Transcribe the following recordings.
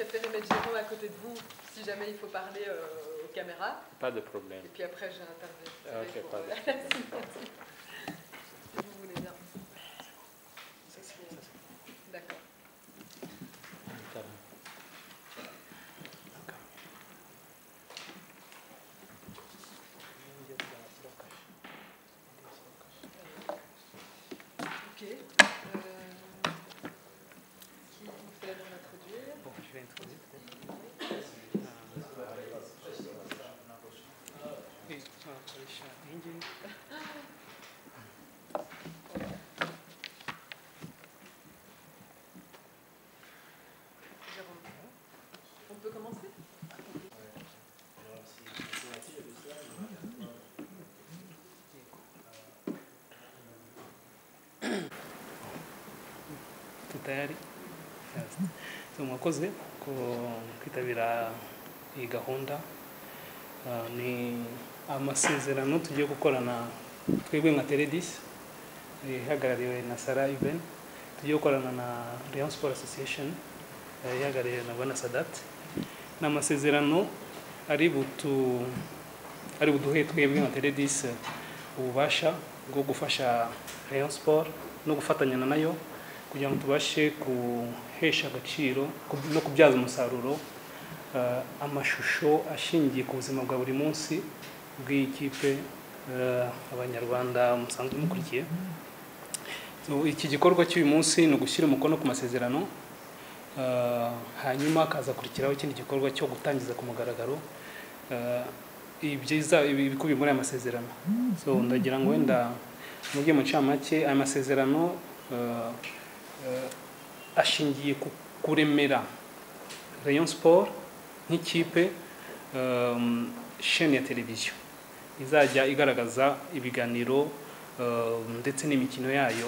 Jérôme à côté de vous si jamais il faut parler euh, aux caméras. Pas de problème. Et puis après, j'ai interviewé Ok, pour, pas euh, de la problème. signature. Si vous voulez bien. Ça, c'est- D'accord. Ok. Euh, qui fait la bonne introduire Bon, je vais introduire. Oui, só deixar bem direito. Jérôme. On peut commencer tutayari so mwakoze ko kwitabira iyi gahunda Ah, ni amasezerano tugiye gukorana twebwe nka teredisi ihagarariwe na sara iven tugiye gukorana na Rayon Sport association eh, ihagarariwe na bwana sadat ni amasezerano ari butu ari buduhe twebwe nka teredisi ububasha bwo gufasha Rayon Sport no gufatanya na nayo kugira ngo tubashe guhesha agaciro no kubyaza umusaruro eh, amashusho ashingiye ku buzima bwa buri munsi bw'ikipe eh, abanyarwanda musanzwe mukurikiye So, iki gikorwa cy'uyu munsi ni ugushyira umukono ku masezerano eh, hanyuma hakazakurikiraho ikindi gikorwa cyo gutangiza ku mugaragaro eh, ibyiza ibi- ibikubiye muri aya masezerano so ndagira ngo wenda mubwiye mu ncamake aya masezerano eh, eh, ashingiye ku kuremera Rayon Sport nk'ikipe um, chaîne ya televiziyo izajya igaragaza ibiganiro um, ndetse n'imikino yayo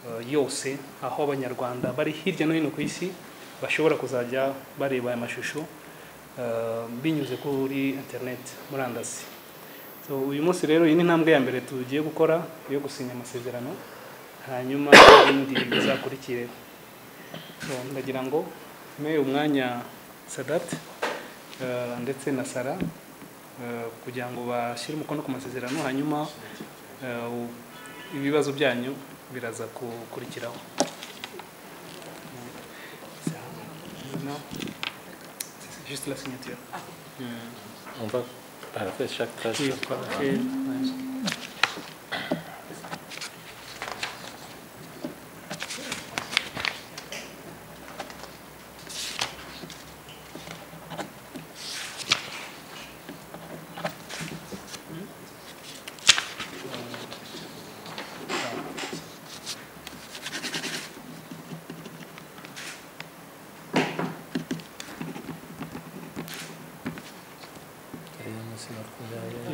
uh, yose aho abanyarwanda bari hirya no hino ku isi bashobora kuzajya bareba aya mashusho uh, binyuze kuri internet murandasi so uyu munsi rero iyi ni intambwe ya mbere tugiye gukora yo gusinya amasezerano hanyuma ibindi bizakurikire So, ndagira ngo mpe umwanya sadat eh, ndetse na sara eh, kugira ngo bashyire umukono ku masezerano hanyuma eh, u- ibibazo byanyu biraza gukurikiraho Non. C'est juste la signature. Mm. On va parler chaque page. Oui, parfait. Ouais.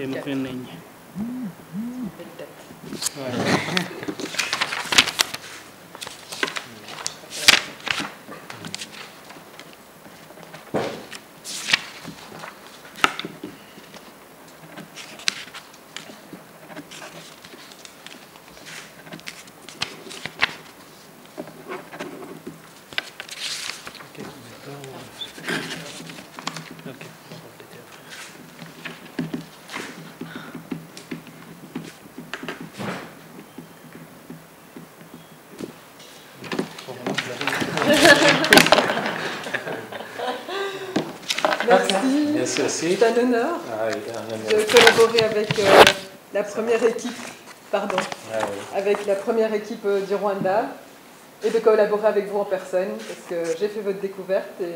Et nous prenons une ligne. Belle tête. Ouais. Ok, on va peut-être. Merci. Merci aussi. C'est un honneur Ah oui, un de honneur. collaborer avec euh, la première équipe, pardon, Ah oui. avec la première équipe euh, du Rwanda et de collaborer avec vous en personne parce que j'ai fait votre découverte et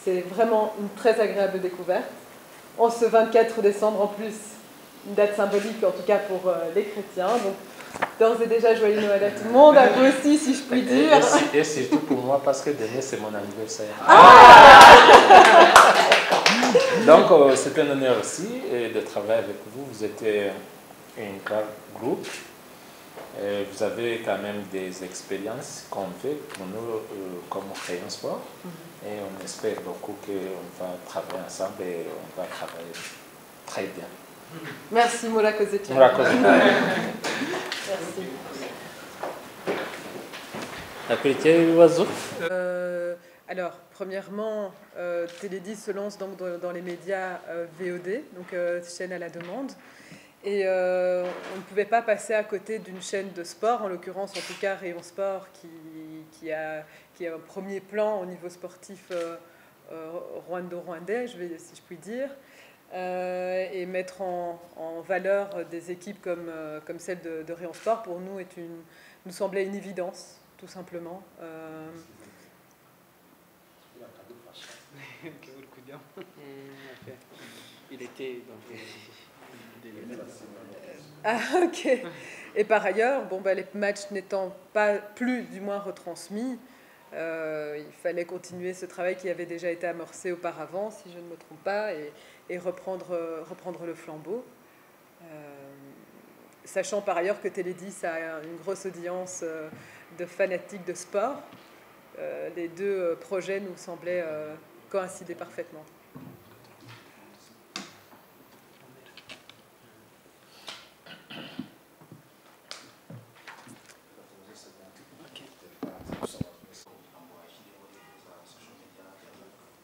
c'est vraiment une très agréable découverte. En ce 24 décembre en plus, une date symbolique en tout cas pour euh, les chrétiens. Donc d'ores et déjà joyeux Noël à tout le monde, à vous aussi si je puis Et, dire. et si- et surtout pour moi, parce que demain, c'est mon anniversaire. Donc, euh, c'est un honneur aussi euh, de travailler avec vous. Vous êtes euh, un grand groupe. Euh, vous avez quand même des expériences qu'on fait pour nous, euh, comme Rayon Sport. Et on espère beaucoup qu'on va travailler ensemble et on va travailler très bien. Merci Mola Kozetchak. Mola Kozetchak. Merci. hakurikiyeho ibibazo Euh, Alors, premièrement, euh, Télé10 se lance donc dans, dans les médias euh, VOD, donc euh, chaîne à la demande. Et euh, on ne pouvait pas passer à côté d'une chaîne de sport, en l'occurrence en tout cas Rayon Sport, qui, qui a, qui a un premier plan au niveau sportif euh, euh, rwando-rwandais, je vais- si je puis dire, Euh, et mettre en, en valeur des équipes comme, euh, comme celle de, de Rayon Sport, pour nous, est une, nous semblait une évidence, tout simplement. Euh, kivuri kujyamo Il était dans des- des- Ah, ok. Et par ailleurs, bon, bah, les matchs n'étant pas plus, du moins, retransmis, euh, il fallait continuer ce travail qui avait déjà été amorcé auparavant, si je ne me trompe pas, et, et reprendre, euh, reprendre le flambeau. Euh, sachant par ailleurs que Télé10 a une grosse audience euh, de fanatiques de sport, euh, les deux euh, projets nous semblaient euh, coïncider parfaitement.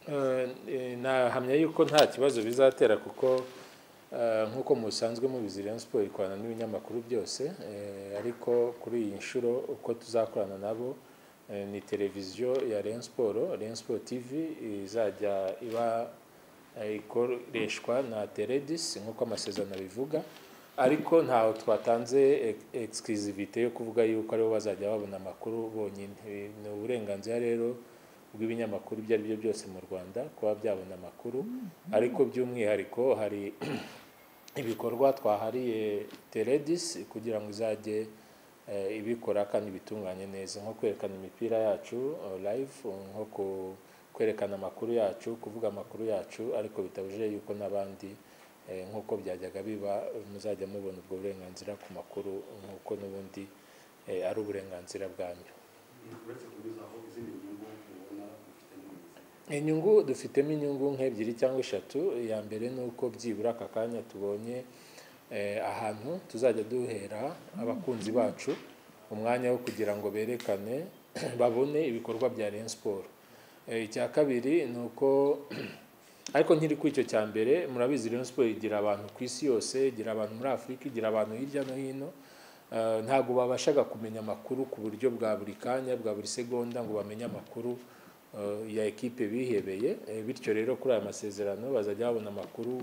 Eh, eh, nahamya yuko nta kibazo bizatera kuko eh, nk'uko musanzwe mubizi Rayon Sport ikorana n'ibinyamakuru byose eh, ariko kuri iyi nshuro uko tuzakorana nabo eh, ni televiziyo ya Rayon Sport Rayon Sport TV izajya iba eh, ikoreshwa na Teledis nk'uko amasezerano abivuga ariko ntaho twatanze ex- exclusivité yo kuvuga yuko aribo bazajya babona amakuru bonyine Eh, ni uburenganzira rero bw'ibinyamakuru ibyo ari byo byose mu rwanda kuba byabona amakuru ariko by'umwihariko hari ibikorwa twahariye teredis kugira ngo izajye eh, ibikora kandi ibitunganye neza nko kwerekana imipira yacu eh, live nko ku- kwerekana amakuru yacu kuvuga amakuru yacu ariko bitabujije yuko n'abandi eh, nk'uko byajyaga biba muzajya mubona ubwo burenganzira ku makuru nk'uko n'ubundi eh, ari uburenganzira bwanyu uretse kunyuzaho izindi nyungu ubona ufitemo inyungu inyungu dufitemo inyungu nk'ebyiri cyangwa eshatu iya mbere ni uko byibura aka kanya tubonye eh, ahantu tuzajya duhera abakunzi bacu umwanya wo kugira ngo berekane babone ibikorwa bya Rayon Sport Eh, icya kabiri ni uko ariko nkiri kuri icyo cya mbere murabizi Rayon Sport igira abantu ku isi yose igira abantu muri Afurika igira abantu hirya no hino Eh, ntabwo babashaga kumenya amakuru ku buryo bwa buri kanya bwa buri segonda ngo bamenye amakuru eh, ya ekipe bihebeye Eh, bityo rero kuri aya masezerano bazajya babona amakuru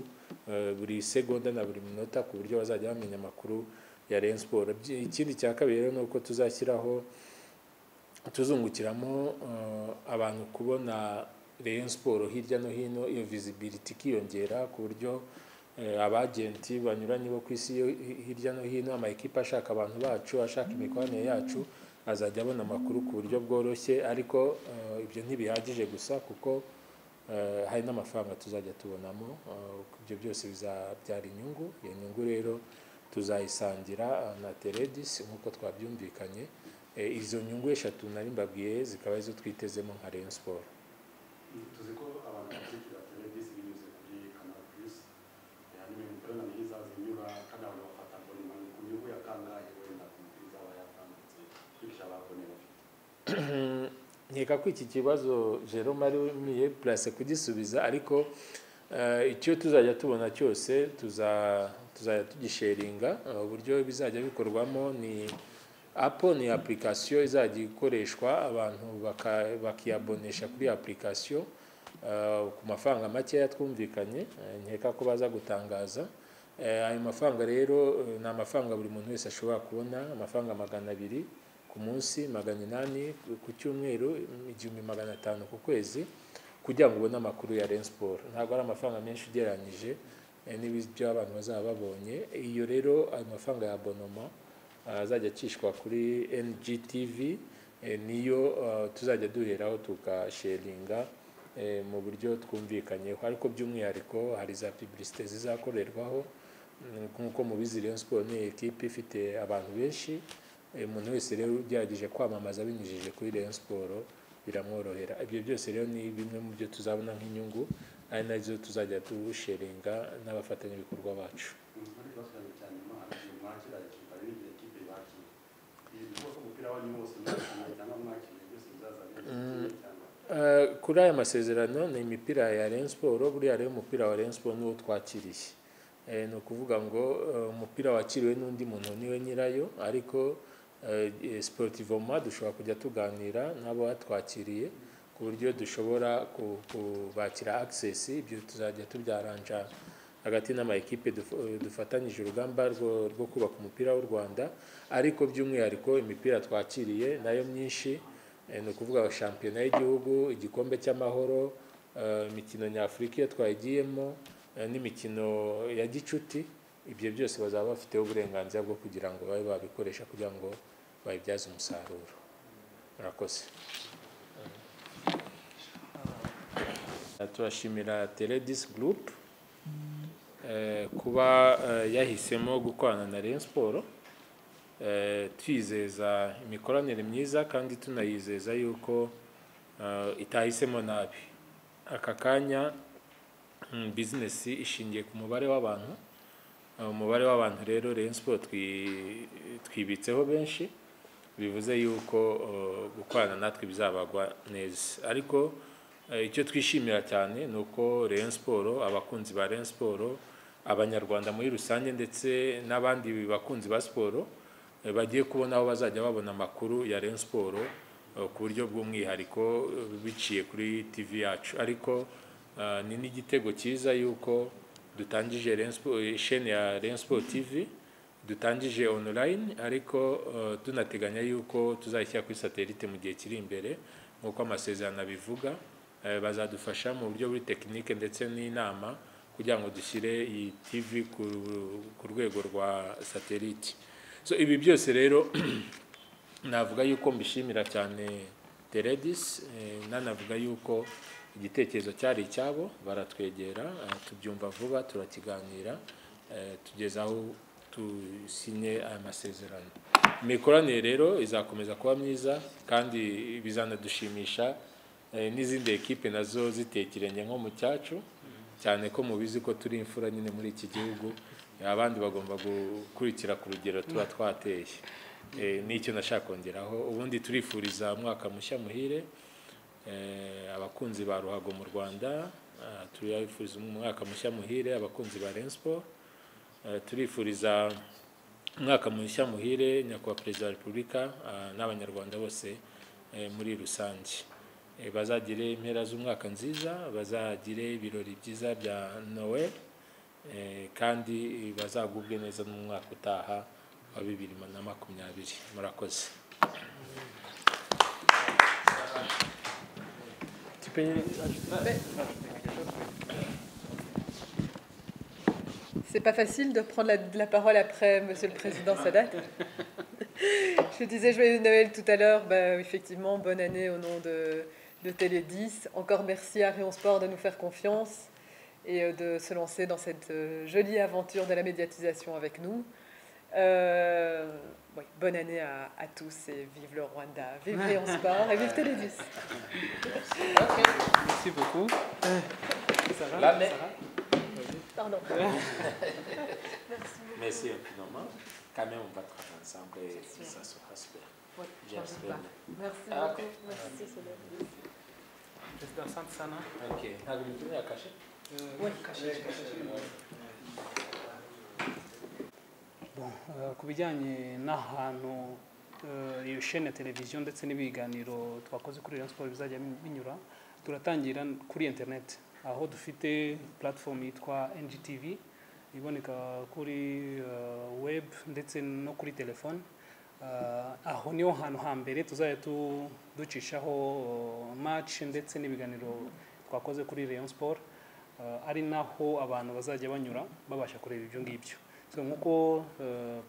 eh, buri segonda na buri minota ku buryo bazajya bamenya amakuru ya Rayon Sport Byi- ikindi cya kabiri rero ni uko tuzashyiraho tuzungukiramo eh, abantu kubona Rayon Sport hirya no hino iyo visibility ikiyongera ku buryo eh, abagenti banyuranye bo ku isi yo hi- hirya no hino amakipe ashaka abantu bacu ashaka imikoranire yacu azajya abona amakuru ku buryo bworoshye ariko eh, ibyo ntibihagije gusa kuko eh, hari n'amafaranga tuzajya tubonamo eh, ibyo byose bizabyara inyungu iyo nyungu rero tuzayisangira eh, na teredis nk'uko twabyumvikanye Eh, izo nyungu eshatu nari mbabwiye zikaba arizo twitezemo nka Rayon Sport tuzi ko abantu bakurikira teledisi binyuze kuri kanal purisi hanyuma imipira myiza zinyura kandi abantu bafata abonema ku nyungu ya kangahe wenda ku mupira izaba yatambutse kwigisha ababone bafite nkeka ko iki kibazo Jerome ari wimiye place kugisubiza ariko eh, icyo tuzajya tubona cyose tuza- tuzajya tugisharinga Eh, uburyo bizajya bikorwamo ni apo ni application izajya ikoreshwa abantu baka- bakiyabonesha kuri iyo application eh, ku mafaranga makeya twumvikanye eh, nkeka ko baza gutangaza Eh, ayo mafaranga rero eh, ni amafaranga buri muntu wese ashobora kubona amafaranga magana abiri ku munsi magana inani ku cyumweru igihumbi magana atanu ku kwezi kugira ngo ubone amakuru ya Rayon Sport ntabwo ari amafaranga menshi ugereranyije eh, n'ibyo abantu bazaba babonye iyo rero ayo mafaranga ya abonoma eh, azajya acishwa kuri NGTV eh, niyo eh, tuzajya duheraho tugasharinga eh, mu buryo twumvikanyeho ariko by'umwihariko hari za publicité zizakorerwaho Mm, nk'uko mubizi Rayon Sport ni ekipe ifite abantu benshi Eh, umuntu wese rero ugerageje kwamamaza binyujije kuri Rayon Sport biramworohera ibyo byose rero ni bimwe mu byo tuzabona nk'inyungu ari nazo tuzajya dusharinga n'abafatanyabikorwa bacu muri basirani cyane mwakira mwakira ekipa ari n'igihe ekipe bakira ibi bivuga ko umupira wanyu wose mwakira cyangwa mwakira byose bizazana igihe cyangwa Eh, kuri aya masezerano ni imipira ya Rayon Sport buriya rero umupira wa Rayon Sport niwo twakiriye Eh, ni ukuvuga ngo eh, umupira wakiriwe n'undi muntu niwe nyirayo ariko eh, eh, sportivement dushobora kujya tuganira n'abo batwakiriye ku buryo dushobora ku- kubakira access ibyo tuzajya tubyaranja hagati n'amayikipe duf- dufatanyije urugamba rwo, rwo kubaka umupira w'u Rwanda ariko by'umwihariko imipira twakiriye nayo myinshi Eh, ni ukuvuga shampiyona y'igihugu igikombe cy'amahoro eh, imikino nyafurika iyo twayigiyemo eh, n'imikino ya gicuti ibyo byose bazaba bafiteho uburenganzira bwo kugira ngo babe babikoresha kugira ngo bayibyaze umusaruro murakoze Eh, turashimira teledis group eh, kuba eh, yahisemo gukorana na Rayon Sports eh, twizeza imikoranire myiza kandi tunayizeza yuko eh, itahisemo nabi aka kanya mm, bizinesi ishingiye ku mubare w'abantu Eh, umubare w'abantu rero Rayon Sport twi- twibitseho benshi bivuze yuko eh, gukorana natwe bizabagwa neza ariko eh, icyo twishimira cyane ni uko Rayon Sport abakunzi ba Rayon Sport abanyarwanda muri rusange ndetse n'abandi bakunzi ba siporo eh, bagiye kubona aho bazajya babona amakuru ya Rayon Sport eh, ku buryo bw'umwihariko eh, biciye kuri TV yacu ariko eh, ni n'igitego cyiza yuko dutangije Rayon Sport- eh, chaîne ya Rayon Sport TV dutangije online ariko eh, tunateganya yuko tuzashyira kuri satellite mu gihe kiri imbere nk'uko amasezerano abivuga eh, bazadufasha mu buryo buri tekinike ndetse n'inama kugira ngo dushyire iyi TV ku, ku rwego rwa satellite so ibi byose rero navuga yuko mbishimira cyane teredis eh, nanavuga yuko igitekerezo cyari icyabo baratwegera eh, tubyumva vuba turakiganira eh, tugeza aho dusinye aya masezerano imikoranire rero izakomeza kuba myiza kandi bizanadushimisha eh, n'izindi ekipe nazo zitekeranye nko mu cyacu cyane ko mubizi ko turi imfura nyine muri iki gihugu abandi bagomba gukurikira ku rugero tuba twateye Eh, nicyo nashaka kongeraho ubundi turifuriza mwaka mushya muhire Eh, abakunzi ba ruhago mu rwanda ah, turifuriza umwaka mushya muhire abakunzi ba renspo turifuriza umwaka mushya muhire nyakubahwa perezida wa repubulika ah, n'abanyarwanda bose eh, muri rusange Eh, bazagire impera z'umwaka nziza bazagire ibirori byiza bya noel eh, kandi bazagubwe neza n'umwaka utaha wa bibiri na makumyabiri murakoze Tu peux ajouter Mais- quelque chose C'est pas facile de prendre la, la parole après Monsieur le Président Sadat. je disais joyeux Noël tout à l'heure. Bah, effectivement, bonne année au nom de, de Télé 10. Encore merci à Rion Sport de nous faire confiance et euh, de se lancer dans cette euh, jolie aventure de la médiatisation avec nous. Euh, oui, bonne année à, à tous et vive le Rwanda, vive Rion Sport et vive Télé 10. Merci beaucoup. Sarah, L'année. Sarah, Pardon. merci infiniment quand même on va travailler ensemble et C'est sûr. ça sera super Ouais, j'espère Merci Ah, beaucoup. ok. Merci, Soledad. président Sante Sana. ok ntabwo bitumye akashe Ouais. Bon, euh, ku bijyanye n'ahantu euh, iyo shene ya televiziyo ndetse n'ibiganiro twakoze kuri Rayon Sports bizajya binyura turatangira kuri internet aho dufite platform yitwa NGTV iboneka kuri euh, web ndetse no kuri telefone Uh, aho niho hantu hambere tuzajya tu- ducishaho uh, match ndetse n'ibiganiro twakoze kuri Rayon Sport uh, ari naho abantu bazajya banyura babasha kureba ibyo ngibyo so nk'uko uh,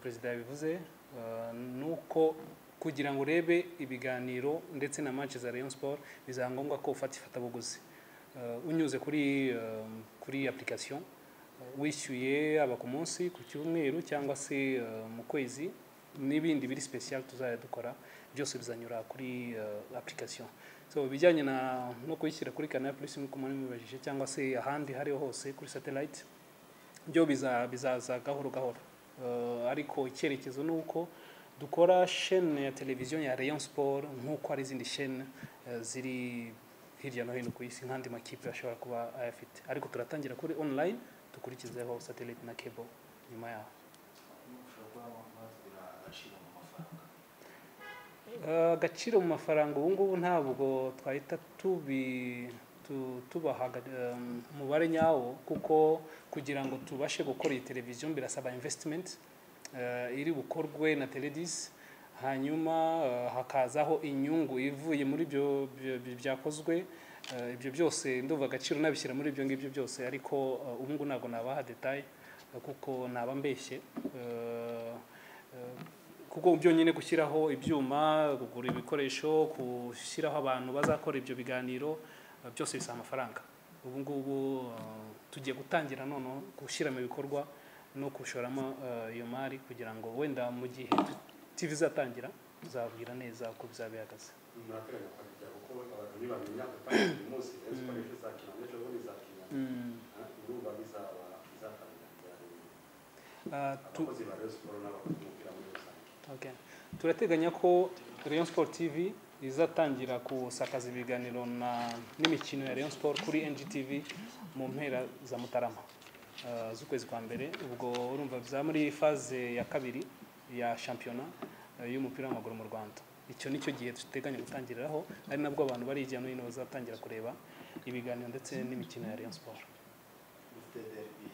perezida yabivuze uh, nuko kugira ngo urebe ibiganiro ndetse na match za Rayon Sport bizaba ngombwa ko ufata ifatabuguzi uh, unyuze kuri uh, kuri application uh, wishyuye aba ku munsi ku cyumweru cyangwa se uh, mu kwezi n'ibindi biri special tuzajya dukora byose bizanyura kuri uh, application so bijyanye na no kuyishyira kuri Canal Plus nk'uko muri mubajije cyangwa se ahandi hariho hose kuri satellite byo biza- bizaza gahoro gahoro Uh, ariko icyerekezo ni uko dukora chaîne ya televiziyo ya Rayon Sport nk'uko hari izindi chaîne uh, ziri hirya no hino ku isi nk'andi makipe ashobora kuba ayafite ariko turatangira kuri online dukurikizeho satellite na cable nyuma yaho Eh, agaciro mu mafaranga ubu ngubu ntabwo twahita tubi tu- tubaha aga- em, umubare nyawo kuko kugira ngo tubashe gukora iyi televiziyo birasaba investment eh, iri bukorwe na teledis hanyuma eh, hakazaho inyungu ivuye muri ibyo byo- byo- byakozwe Eh, ibyo byose ndumva agaciro nabishyira muri ibyo ngibyo byose ariko eh, ubu ngubu ntabwo nabaha detaye eh, kuko naba mbeshye Eh, eh, kuko byonyine gushyiraho ibyuma kugura ibikoresho gushyiraho abantu bazakora ibyo biganiro eh, byose bisaba amafaranga ubu ngubu eh, tugiye gutangira noneho gushyiramo ibikorwa no gushoramo eh, iyo mari kugira ngo wenda mu gihe TV izatangira tuzabwira neza uko bizaba bihagaze murateganya kwakira kuko abagenyi bamenya gutangira uyu munsi ejo ikoresha izakina n'ejo bundi izakina urumva bizaba bizatangira byari Ah, tu- abakozi ba Rayon Sports n'abakora umupira muri rusange Okay. turateganya ko Rayon Sport TV izatangira gusakaza ibiganiro na n'imikino ya Rayon Sport kuri NGTV mu mpera za Mutarama uh, z'ukwezi kwa mbere ubwo urumva bizaba muri faze ya kabiri ya shampiyona uh, y'umupira w'amaguru mu Rwanda icyo nicyo gihe duteganya gutangiriraho ari nabwo abantu bari hirya no hino bazatangira kureba ibiganiro ndetse n'imikino ya Rayon Sport dufite derby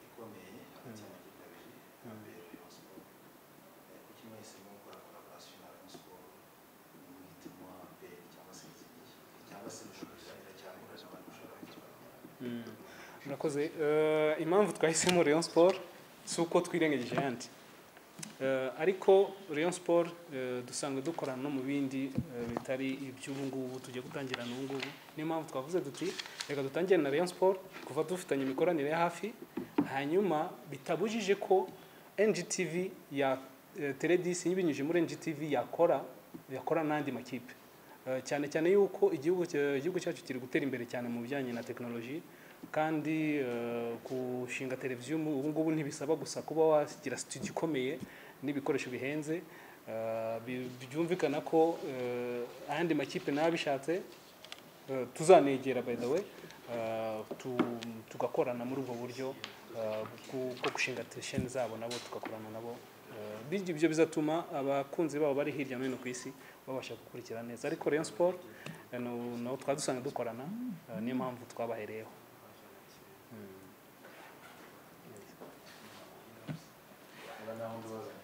ikomeye hagati y'amakipe abiri yambaye Rayon Sports Eh, kuki mwahisemo gukora collaboration na Rayon Sports muhitamo APR cyangwa se izindi cyangwa se mushobora cyangwa n'abantu mushobora kuzabona murakoze Eh, impamvu twahisemo Rayon Sport si uko twirengagije ayandi Eh, ariko Rayon Sport eh, dusanzwe dukorana no mu bindi eh, bitari iby'ubu ngubu tugiye gutangira n'ubu ngubu niyo mpamvu twavuze duti reka dutangire na Rayon Sport kuva dufitanye imikoranire ya hafi hanyuma bitabujije ko NGTV ya eh, Teledis ibinyujije muri NGTV yakora yakora n'andi makipe Eh, cyane cyane yuko igihugu cya- igihugu cyacu kiri gutera imbere cyane mu bijyanye na tekinoloji kandi eh, gushinga televiziyo ubu ngubu ntibisaba gusa kuba wagira studio ikomeye n'ibikoresho bihenze Eh, bi- byumvikana ko eh, ayandi makipe nayo abishatse eh, tuzanegera by the way eh, tu- tugakorana muri ubwo buryo eh, bwo bwo gushinga tesheni zabo nabo tugakorana nabo Eh, bityo ibyo bizatuma abakunzi babo bari hirya no hino ku isi babasha gukurikira neza ariko Rayon Sport eh, no- nabo twaba dusanzwe dukorana eh, niyo mpamvu twabahereyeho niba nta wundi ubaza